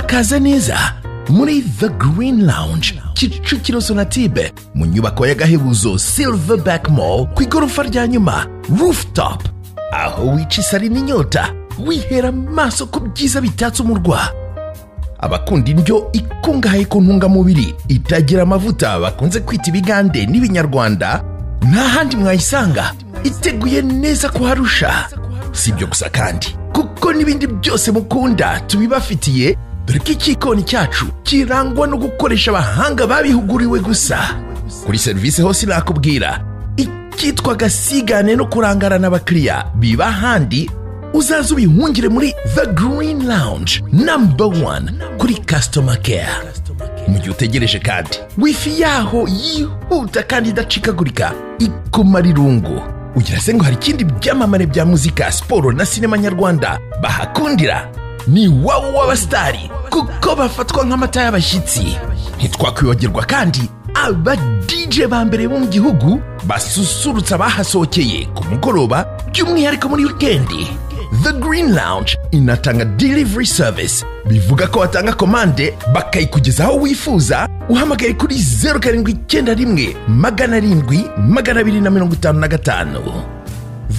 kaze neza muri the green lounge kicukiro sonatube mu nyubako y'agahebuzo silverback mall ku igorofa rya nyuma rooftop aho wica isari n'inyota wihera amaso ku byiza bitatse umurwa abakunda indyo ikungahaye ku ntungamubiri itagira amavuta bakunze kwita ibigande n'ibinyarwanda nta handi mwayisanga iteguye neza kuharusha si ibyo gusa kandi kuko n'ibindi byose mukunda tubibafitiye dore ko ikikoni cyacu kirangwa no gukoresha abahanga babihuguriwe gusa kuri serivisi hose nakubwira icyitwa gasigane no kurangarana abakiriya biba ahandi uzaze ubihungire muri the green lounge number one kuri customer care mu gihe utegereje kandi wifi yaho yihuta kandi idacikagurika ikumara irungu ugira se ngo hari ikindi byamamare bya muzika siporo na sinema nyarwanda bahakundira ni wowe w'abasitari kuko bafatwa nk'amata y'abashyitsi ntitwakwibagirwa kandi aba DJ ba mbere bo mu gihugu basusurutsa abahasohokeye ku mugoroba by'umwihariko muri wikendi The Green Lounge inatanga delivery service bivuga ko watanga komande bakayikugeza aho wifuza uhamagaye kuri zeru karindwi icyenda rimwe magana arindwi magana abiri na mirongo itanu na gatanu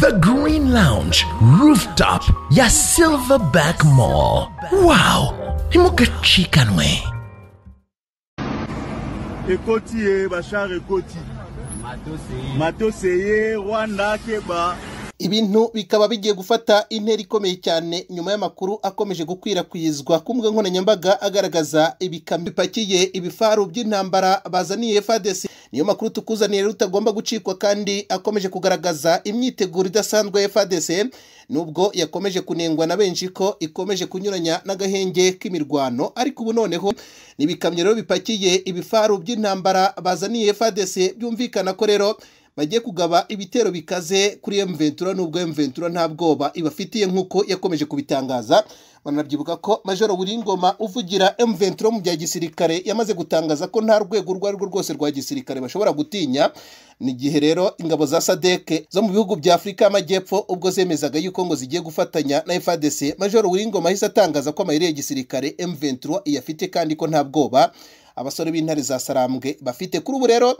The Green Lounge Rooftop ya Silverback Mall wow ntimugacikanwe ekoti ye bashar ekoti matose ye rwanda keba ibintu bikaba bigiye gufata intera ikomeye cyane nyuma y'amakuru akomeje gukwirakwizwa ku mbuga nkoranyambaga agaragaza ibikamyo bipakiye ibifaru by'intambara bazaniye fadesi niyo makuru tukuzaniye rutagomba gucikwa kandi akomeje kugaragaza imyiteguro idasanzwe ya fadese nubwo yakomeje kunengwa na benshi ko ikomeje kunyuranya n'agahenge k'imirwano ariko ubu noneho ni ibikamyo rero bipakiye ibifaru by'intambara bazaniye fadese byumvikana ko rero bagiye kugaba ibitero bikaze kuri emventura nubwo emventura nta bwoba ibafitiye nk'uko yakomeje kubitangaza banabyibuka ko majoro Ngoma uvugira emventura mu bya gisirikare yamaze gutangaza ko nta rwego urwo ari rwo rwose rwa gisirikare bashobora gutinya ni igihe rero ingabo za sadeke zo mu bihugu bya afurika y'amajyepfo ubwo zemezaga yuko ngo zigiye gufatanya na efadese majoro Ngoma ahise atangaza ko amayeri ya gisirikare emventura iyafite kandi ko nta bwoba abasore b'intare za sarambwe bafite kuri ubu rero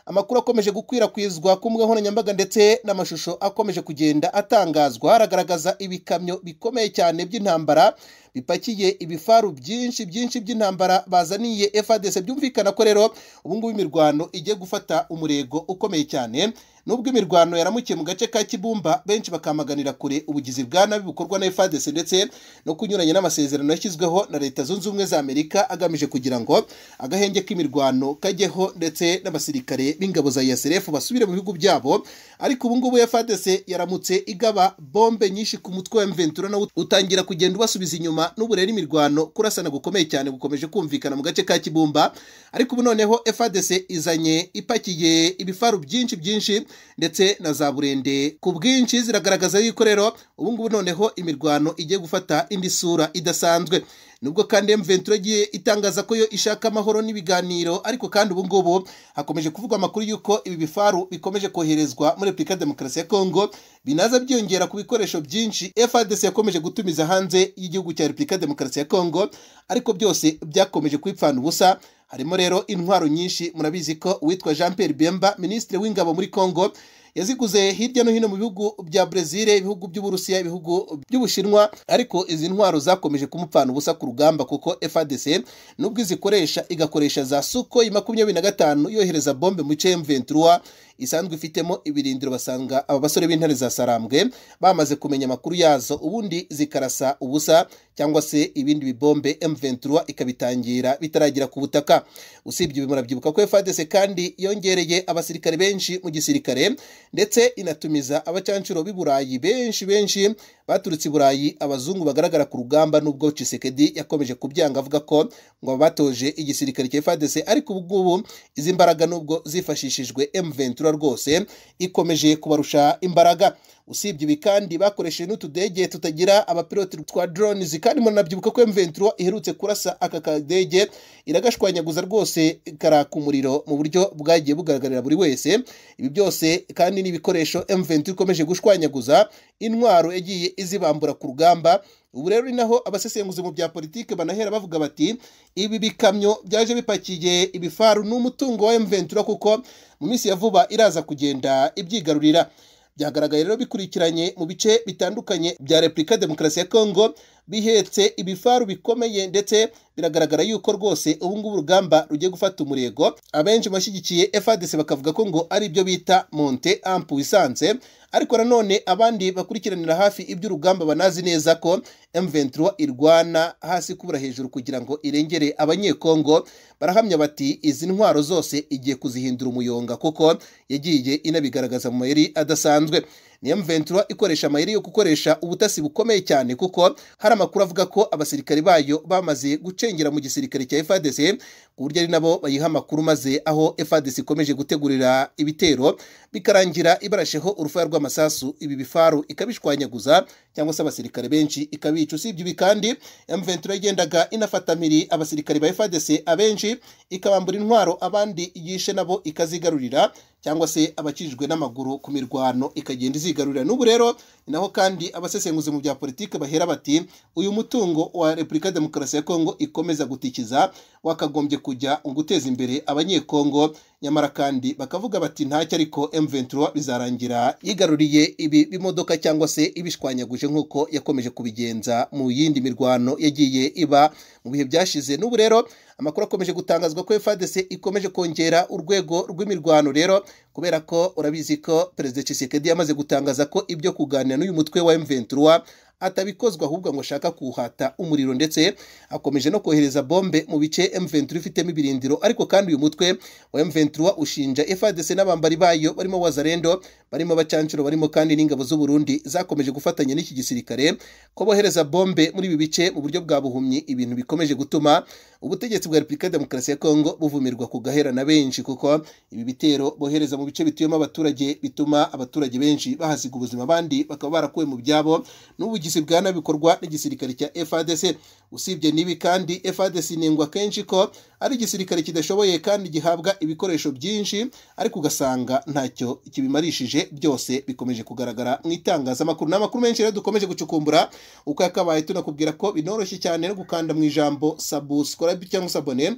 amakuru akomeje gukwirakwizwa ku mbuga nkoranyambaga ndetse n'amashusho akomeje kugenda atangazwa haragaragaza ibikamyo bikomeye cyane by'intambara bipakiye ibifaru byinshi byinshi by'intambara bazaniye FARDC byumvikana ko rero ubungubu imirwano igiye gufata umurego ukomeye cyane nubwo imirwano yaramukiye mu gace ka kibumba benshi bakamaganira kure ubugizi bwa nabi bukorwa na FARDC ndetse no kunyuranya n'amasezerano yashyizweho na leta zunze ubumwe za amerika agamije kugira ngo agahenge k'imirwano kajyeho ndetse n'abasirikare b'ingabo za yasrf basubire mu bihugu byabo ariko ubungubu FARDC yaramutse igaba bombe nyinshi ku mutwe wa mventura nawe utangira kugenda ubasubiza inyuma inyuma n'uburere imirwano kurasana gukomeye cyane gukomeje kumvikana mu gace ka kibumba ariko ubu noneho FADC izanye ipakiye ibifaru byinshi byinshi ndetse na za burende ku bwinshi ziragaragaza yuko rero ubu ngubu noneho imirwano igiye gufata indi sura idasanzwe nubwo kandi M23 igiye itangaza ko yo ishaka amahoro n'ibiganiro ariko kandi ubu ngubu hakomeje kuvugwa amakuru y'uko ibi bifaru bikomeje koherezwa muri Repubulika ya Demokarasi ya Kongo binaza byiyongera ku bikoresho byinshi FARDC yakomeje gutumiza hanze y'igihugu cya Repubulika ya Demokarasi ya Kongo ariko byose byakomeje kwipfana ubusa harimo rero intwaro nyinshi murabizi ko uwitwa Jean Pierre Bemba ministre w'ingabo muri Kongo yaziguze hirya no hino mu bihugu bya Brezil ibihugu by'Uburusiya ibihugu by'Ubushinwa ariko izi ntwaro zakomeje kumupfana ubusa ku rugamba kuko FARDC nubwo izikoresha igakoresha za Sukhoi makumyabiri na gatanu yohereza bombe mu cm 23 isanzwe ifitemo ibirindiro basanga aba basore b'intare za sarambwe bamaze kumenya amakuru yazo ubundi zikarasa ubusa cyangwa se ibindi bibombe M23 ikabitangira bitaragira ku butaka usibye ibi murabyibuka ko FARDC kandi yongereye abasirikare benshi mu gisirikare ndetse inatumiza abacancuro b'i Burayi benshi benshi baturutse i Burayi abazungu bagaragara ku rugamba nubwo Tshisekedi yakomeje kubyanga avuga ko ngo batoje igisirikare cya FARDC ariko ubu ngubu izi mbaraga nubwo zifashishijwe M23 rwose ikomeje kubarusha imbaraga usibye ibi kandi bakoresheje n'utudege tutagira abapiloti twa drones kandi muranabyibuka ko M23 iherutse kurasa aka kadege iragashwanyaguza rwose karaka umuriro mu buryo bwagiye bugaragarira buri wese ibi byose kandi n'ibikoresho M23 ikomeje gushwanyaguza intwaro yagiye izibambura ku rugamba ubu rero ni naho abasesenguzi mu bya politiki banahera bavuga bati ibi bikamyo byaje bipakiye ibifaru ni umutungo wa M23 kuko mu minsi ya vuba iraza kugenda ibyigarurira byagaragaye rero bikurikiranye mu bice bitandukanye bya repubulika demokarasi ya kongo bihetse ibifaru bikomeye ndetse biragaragara yuko rwose ubu ngubu urugamba rugiye gufata umurego abenshi bashyigikiye fadc bakavuga ko ngo ari ibyo bita monte ampu wisanze ariko nanone abandi bakurikiranira hafi iby'urugamba banazi neza ko M23 irwana hasi kubura hejuru kugira ngo irengere abanyekongo barahamya bati izi ntwaro zose igiye kuzihindura umuyonga kuko yagiye inabigaragaza mu mayeri adasanzwe ni M23 ikoresha amayeri yo gukoresha ubutasi bukomeye cyane kuko hari amakuru avuga ko abasirikare bayo bamaze gucengera mu gisirikare cya FARDC ku buryo ari nabo bayiha amakuru maze aho FARDC ikomeje gutegurira ibitero bikarangira ibarasheho urufaya rw'amasasu ibi bifaru ikabishwanyaguza cyangwa se abasirikare benshi ikabica usibye ibi kandi M23 yagendaga inafatamiri abasirikare ba FARDC abenshi ikabambura intwaro abandi yishe nabo ikazigarurira cyangwa se abakijijwe n'amaguru ku mirwano ikagenda izigarurira n'ubu rero ni naho kandi abasesenguzi mu bya politiki bahera bati uyu mutungo wa repubulika demokarasi ya kongo ikomeza gutikiza wakagombye kujya guteza imbere abanyekongo nyamara kandi bakavuga bati ntacyo ariko M23 bizarangira yigaruriye ibi bimodoka cyangwa se ibishwanyaguje nk'uko yakomeje kubigenza mu yindi mirwano yagiye iba mu bihe byashize n'ubu rero amakuru akomeje gutangazwa ko FARDC ikomeje kongera urwego rw'imirwano rero kubera ko urabizi ko perezida Tshisekedi yamaze gutangaza ko ibyo kuganira n'uyu mutwe wa M23 atabikozwa ahubwo ngo ashaka kuhata umuriro ndetse akomeje no kohereza bombe mu bice M23 ifitemo ibirindiro ariko kandi uyu mutwe wa M23 ushinja FARDC n'abambari bayo barimo Wazarendo barimo bacancuro barimo kandi n'ingabo z'u Burundi zakomeje gufatanya n'iki gisirikare ko bohereza bombe muri ibi bice mu buryo bwa buhumyi ibintu bikomeje gutuma ubutegetsi bwa Repubulika ya Demokarasi ya Kongo buvumirwa kugahera na benshi kuko ibi bitero bohereza mu bice bituyemo abaturage bituma abaturage benshi bahasiga ubuzima abandi bakaba barakuwe mu byabo n'ubu ubuvugizi bwa nabi bikorwa n'igisirikare cya FARDC usibye nibi kandi FARDC inengwa kenshi ko ari igisirikare kidashoboye kandi gihabwa ibikoresho byinshi ariko ugasanga ntacyo kibimarishije byose bikomeje kugaragara mu itangazamakuru n'amakuru menshi rero dukomeje gucukumbura uko yakabaye tunakubwira ko binoroshye cyane no gukanda mu ijambo subscribe cyangwa sabone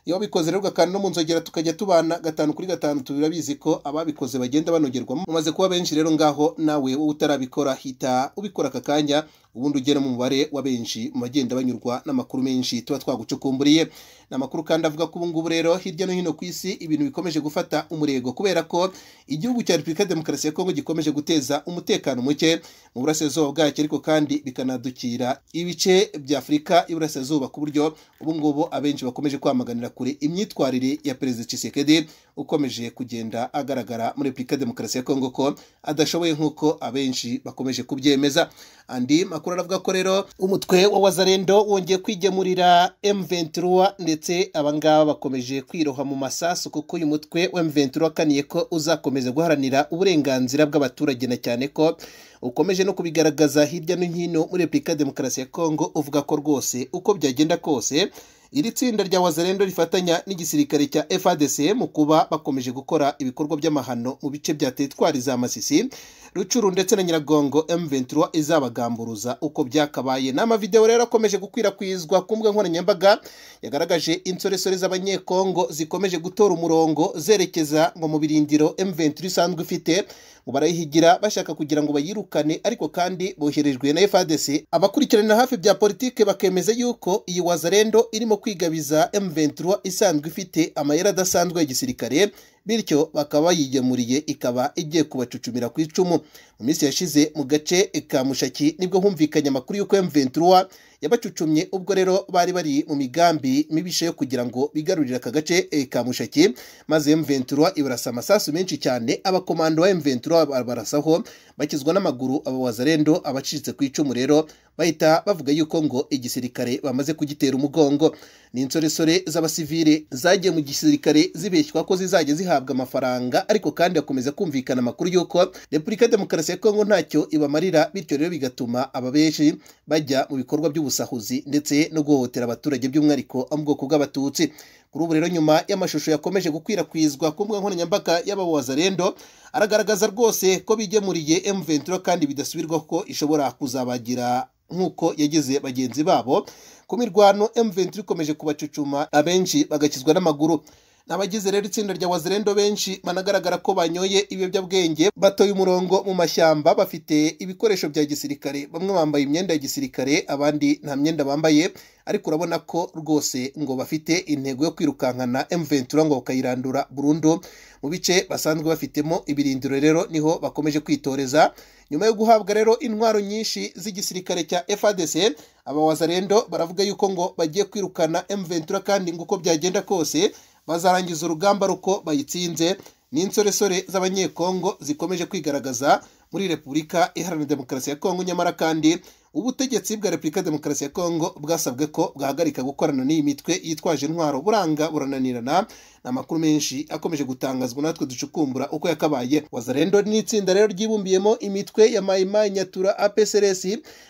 iyo wabikoze rero ugakanda no mu nzogera tukajya tubana gatanu kuri gatanu turabizi ko ababikoze bagenda banogerwamo umaze kuba benshi rero ngaho nawe wowe utarabikora hita ubikora aka kanya ubundi ugera mu mubare wa benshi mu bagenda banyurwa n'amakuru menshi tuba twagucukumburiye ni amakuru kandi avuga ko ubu ngubu rero hirya no hino ku isi ibintu bikomeje gufata umurego kubera ko igihugu cya repubulika ya demokarasi ya kongo gikomeje guteza umutekano muke mu burasirazuba bwacyo ariko kandi bikanadukira ibice bya afurika y'iburasirazuba ku buryo ubu ngubu abenshi bakomeje kwamaganira kure imyitwarire ya perezida Tshisekedi ukomeje kugenda agaragara muri repubulika ya demokarasi ya kongo ko adashoboye nk'uko abenshi bakomeje kubyemeza andi makuru aravuga ko rero umutwe wa wazarendo wongeye kwigemurira M23 ndetse abangaba bakomeje kwiroha mu masasu kuko uyu mutwe wa M23 wakaniye ko uzakomeza guharanira uburenganzira bw'abaturage na cyane ko ukomeje no kubigaragaza hirya no hino muri Repubulika ya Demokarasi ya Kongo uvuga ko rwose uko byagenda kose iri tsinda rya wazarendo rifatanya n'igisirikare cya FARDC mu kuba bakomeje gukora ibikorwa by'amahano mu bice bya teritwari za Masisi Rucuru ndetse na Nyiragongo M23 izabagamburuza uko byakabaye n'amavideo rero akomeje gukwirakwizwa ku mbuga nkoranyambaga yagaragaje insoresore z'abanyekongo zikomeje gutora umurongo zerekeza ngo mu birindiro M23 isanzwe ifite ngo barayihigira bashaka kugira ngo bayirukane ariko kandi boherejwe na FARDC abakurikiranira hafi bya politike bakemeza yuko iyi wazarendo irimo kwigabiza M23 isanzwe ifite amayeri adasanzwe ya gisirikare bityo bakaba bayigemuriye ikaba igiye kubacucumira ku icumu mu minsi yashize mu gace ka mushaki nibwo humvikanye amakuru y'uko M23 yabacucumye ubwo rero bari bari mu migambi mibishe yo kugira ngo bigarurire aka gace eh, ka mushaki maze M23 ibarasa amasasu menshi cyane abakomando ba M23 barasaho bakizwa n'amaguru abo wazarendo abacitse ku icumu rero bahita bavuga yuko ngo igisirikare bamaze kugitera umugongo ni insoresore z'abasivile zagiye mu gisirikare zibeshywa ko zizajya zihabwa amafaranga ariko kandi hakomeza kumvikana amakuru y'uko repubulika ya demokarasi ya kongo ntacyo ibamarira bityo rero bigatuma aba benshi bajya mu bikorwa by'ubusahuzi ndetse no guhohotera abaturage by'umwihariko abo mu bwoko bw'abatutsi kuri ubu rero nyuma y'amashusho yakomeje gukwirakwizwa ku mbuga nkoranyambaga y'abawazarendo aragaragaza rwose ko bigemuriye M23 kandi bidasubirwaho ko ishobora kuzabagira nk'uko yagize bagenzi babo ku mirwano M23 ikomeje kubacucuma abenshi bagakizwa n'amaguru abagize rero itsinda rya wazirendo benshi banagaragara ko banyoye ibiyobyabwenge batoye umurongo mu mashyamba bafite ibikoresho bya gisirikare bamwe bambaye imyenda ya gisirikare abandi nta myenda bambaye ariko urabona ko rwose ngo bafite intego yo kwirukankana M23 ngo bakayirandura burundu mu bice basanzwe bafitemo ibirindiro rero niho bakomeje kwitoreza nyuma yo guhabwa rero intwaro nyinshi z'igisirikare cya FARDC abawazarendo baravuga yuko ngo bagiye kwirukana M23 kandi ngo uko byagenda kose bazarangiza urugamba ruko bayitsinze n'insoresore z'abanyekongo zikomeje kwigaragaza muri repubulika iharanira demokarasi ya kongo nyamara kandi ubutegetsi bwa repubulika demokarasi ya kongo bwasabwe ko bwahagarika gukorana n'iyi mitwe yitwaje intwaro buranga burananirana ni amakuru menshi akomeje gutangazwa natwe ducukumbura uko yakabaye wazarendo ni itsinda rero ryibumbiyemo imitwe ya mayimayi nyatura apsrs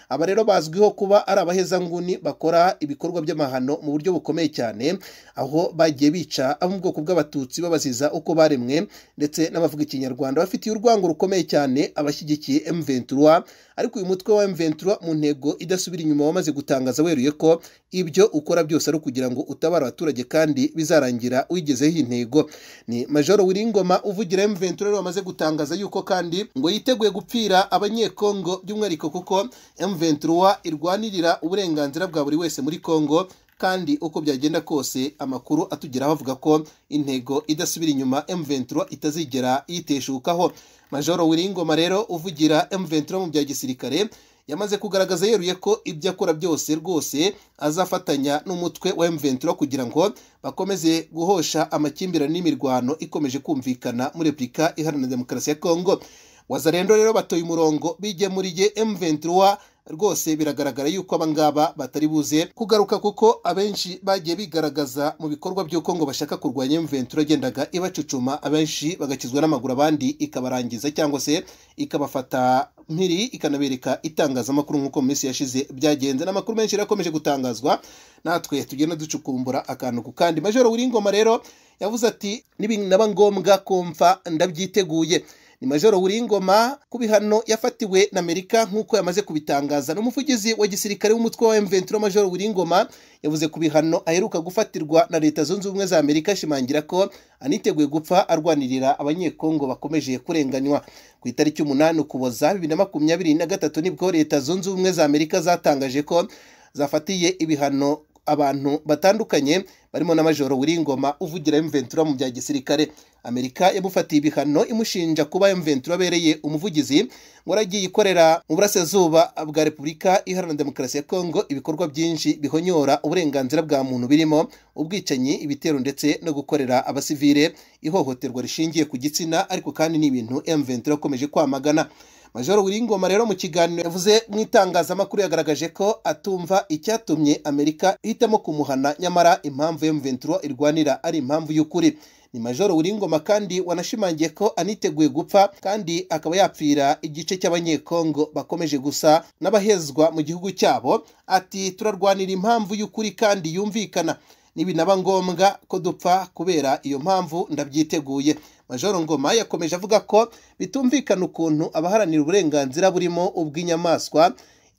aba rero bazwiho kuba ari abahezanguni bakora ibikorwa by'amahano mu buryo bukomeye cyane aho bagiye bica abo mu bwoko bw'abatutsi babaziza uko baremwe ndetse n'abavuga ikinyarwanda bafitiye urwango rukomeye cyane abashyigikiye M23 ariko uyu mutwe wa M23 mu ntego idasubira inyuma wamaze gutangaza weruye ko ibyo ukora byose ari ukugira ngo utabare abaturage kandi bizarangira uyigezeho iyi ntego ni Major Wiringoma uvugira M23 rero wamaze gutangaza yuko kandi ngo yiteguye gupfira abanyekongo by'umwihariko kuko M23 irwanirira uburenganzira bwa buri wese muri Kongo kandi uko byagenda kose amakuru atugeraho avuga ko intego idasubira inyuma M23 itazigera yiteshukaho Major Wiringoma rero uvugira M23 mu bya gisirikare yamaze kugaragaza yeruye ko ibyo akora byose rwose azafatanya n'umutwe wa M23 kugira ngo bakomeze guhosha amakimbirane n'imirwano ikomeje kumvikana muri Repubulika Iharanira Demokarasi ya Kongo wazarendo rero batoye umurongo bigemuriye M23 rwose biragaragara yuko abangaba batari buze kugaruka kuko abenshi bagiye bigaragaza mu bikorwa by'uko ngo bashaka kurwanya M23 agendaga ibacucuma abenshi bagakizwa n'amaguru abandi ikabarangiza cyangwa se ikabafata mpiri ikanabereka itangazamakuru nk'uko mu minsi yashize byagenze n'amakuru menshi yarakomeje gutangazwa natwe tugenda ducukumbura akantu ku kandi majoro wiringoma rero yavuze ati nibinaba ngombwa kumva ndabyiteguye ni majoro Wuringoma ku bihano yafatiwe na Amerika nk'uko yamaze kubitangaza n'umuvugizi wa gisirikare w'umutwe wa M23 majoro Wuringoma yavuze ku bihano aheruka gufatirwa na leta zunze ubumwe za Amerika ashimangira ko aniteguye gupfa arwanirira abanyekongo bakomeje kurenganywa ku itariki umunani ukuboza bibiri na makumyabiri na gatatu nibwo leta zunze ubumwe za Amerika zatangaje ko zafatiye ibihano abantu batandukanye barimo na majoro wiringoma uvugira M23 mu bya gisirikare Amerika yamufatiye ibihano imushinja kuba M23 abereye umuvugizi ngo aragiye ikorera mu burasirazuba bwa Repubulika Iharanira Demokarasi ya Kongo ibikorwa byinshi bihonyora uburenganzira bwa muntu birimo ubwicanyi ibitero ndetse no gukorera abasivile ihohoterwa rishingiye ku gitsina ariko kandi ni ibintu M23 akomeje kwamagana majoro wiringoma rero mu kiganiro yavuze mu itangazamakuru yagaragaje ko atumva icyatumye amerika ihitamo kumuhana nyamara impamvu M23 irwanira ari impamvu y'ukuri ni majoro wiringoma kandi wanashimangiye ko aniteguye gupfa kandi akaba yapfira igice cy'abanyekongo bakomeje gusa n'abahezwa mu gihugu cyabo ati turarwanira impamvu y'ukuri kandi yumvikana nibinaba ngombwa ko dupfa kubera iyo mpamvu ndabyiteguye majoro ngoma yakomeje avuga ko bitumvikana ukuntu abaharanira uburenganzira burimo ubw'inyamaswa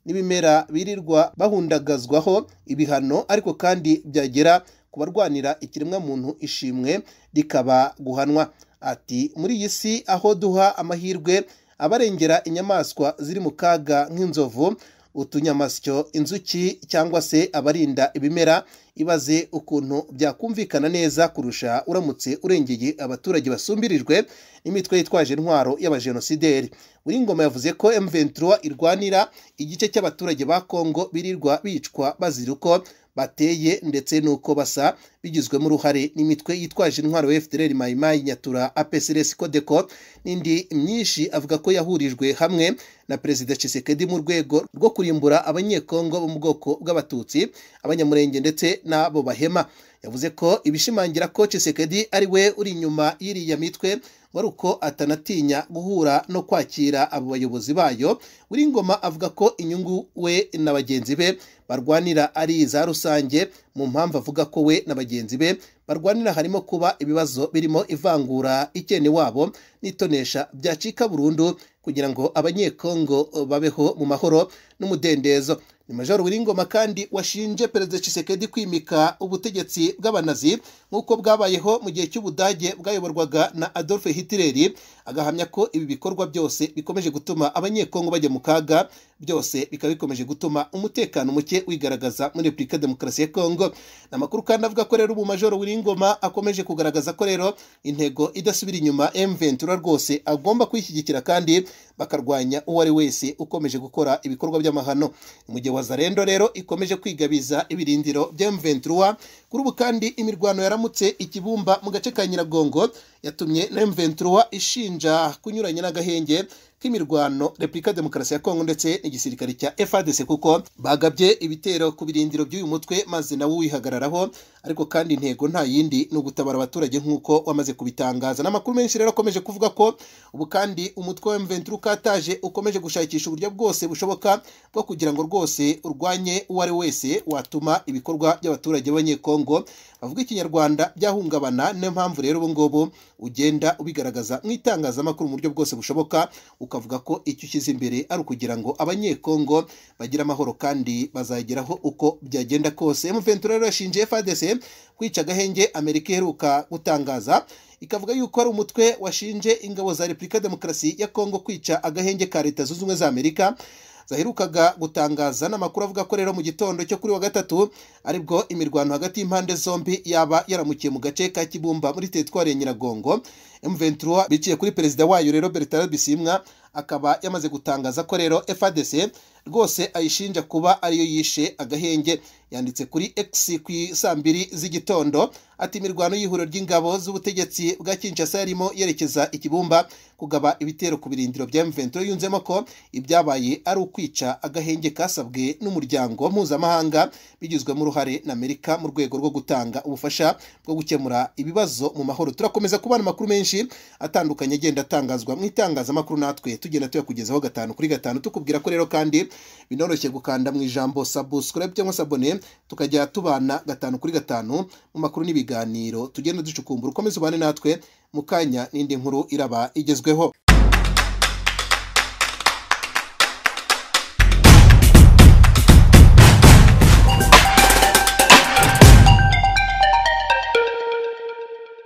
n'ibimera birirwa bahundagazwaho ibihano ariko kandi byagera ku barwanira ikiremwamuntu ishimwe rikaba guhanwa ati muri iyi si aho duha amahirwe abarengera inyamaswa ziri mu kaga nk'inzovu utunyamasyo inzuki cyangwa se abarinda ibimera ibaze ukuntu byakumvikana neza kurusha uramutse urengeye abaturage basumbirijwe n'imitwe yitwaje intwaro y'abajenosideri Ngoma yavuze ko M23 irwanira igice cy'abaturage ba Kongo birirwa bicwa bazira uko bateye ndetse nuko basa bigizwemo uruhare n'imitwe yitwaje intwaro ya FDLR Mayimayi Nyatura APCRS Codeco n'indi myinshi avuga ko yahurijwe hamwe na Perezida Tshisekedi mu rwego rwo kurimbura abanyekongo bo mu bwoko bw'abatutsi abanyamurenge ndetse n'abo bahema yavuze ko ibishimangira ko Tshisekedi ari we uri inyuma y'iriya mitwe wari uko atanatinya guhura no kwakira abo bayobozi bayo Ngoma avuga ko inyungu we na bagenzi be barwanira ari iza rusange mu mpamvu avuga ko we na bagenzi be barwanira harimo kuba ibibazo birimo ivangura ikene wabo n'itonesha byacika burundu kugira ngo abanyekongo babeho mu mahoro n'umudendezo ni majoro Ngoma kandi washinje perezida Tshisekedi kwimika ubutegetsi bw'abanazi nk'uko bwabayeho mu gihe cy'ubudage bwayoborwaga na adolphe hitler agahamya ko ibi bikorwa byose bikomeje gutuma abanyekongo bajya mu kaga byose bikaba bikomeje gutuma umutekano muke wigaragaza muri repubulika ya demokarasi ya kongo ni amakuru kandi avuga ko rero umumajoro Ngoma akomeje kugaragaza ko rero intego idasubira inyuma mventura rwose agomba kuyishyigikira kandi bakarwanya uwo ari wese ukomeje gukora ibikorwa by'amahano mu gihe wazarendo rero ikomeje kwigabiza ibirindiro bya mventura kuri ubu kandi imirwano yaramutse ikibumba mu gace ka nyiragongo yatumye na mventura ishinja kunyuranya n'agahenge k'imirwano repubulika demokarasi ya kongo ndetse n'igisirikare cya fadc kuko bagabye ibitero ku birindiro by'uyu mutwe maze nawe uwihagararaho ariko kandi intego nta yindi ni ugutabara abaturage nk'uko wamaze kubitangaza n'amakuru menshi rero akomeje kuvuga ko ubu kandi umutwe wa mventura ukataje ukomeje gushakisha uburyo bwose bushoboka bwo kugira ngo rwose urwanye uwo ari wese watuma ibikorwa by'abaturage b'abanyekongo bavuga ikinyarwanda byahungabana niyo mpamvu rero ubu ngubu ugenda ubigaragaza mu itangazamakuru mu buryo bwose bushoboka ukavuga ko icyo ushyize imbere ari ukugira ngo abanyekongo bagira amahoro kandi bazageraho uko byagenda kose muventura rero yashinje fadese kwica agahenge amerika iheruka gutangaza ikavuga yuko ari umutwe washinje ingabo za repubulika demokarasi ya kongo kwica agahenge ka leta zunze ubumwe za amerika zaherukaga gutangaza n'amakuru avuga ko rero mu gitondo cyo kuri wa gatatu aribwo imirwano hagati y'impande zombi yaba yaramukiye mu gace ka kibumba muri teritwari ya nyiragongo M23 biciye kuri perezida wayo rero Bertrand Bisimwa akaba yamaze gutangaza ko rero FADC rwose ayishinja kuba ariyo yishe agahenge yanditse kuri X ku saa mbiri z'igitondo ati imirwano y'ihuriro ry'ingabo z'ubutegetsi bwa Kinshasa yarimo yerekeza ikibumba kugaba ibitero ku birindiro bya M23 yunzemo ko ibyabaye ari ukwica agahenge kasabwe n'umuryango mpuzamahanga bigizwemo uruhare na Amerika mu rwego rwo gutanga ubufasha bwo gukemura ibibazo mu mahoro turakomeza kubana amakuru menshi atandukanye agenda atangazwa mu itangazamakuru natwe tugenda tuyakugezaho gatanu kuri gatanu tukubwira ko rero kandi binoroshye gukanda mu ijambo subscribe cyangwa se abone tukajya tubana gatanu kuri gatanu mu makuru n'ibiganiro tugenda ducukumbura ukomeze ubane natwe mu kanya n'indi nkuru iraba igezweho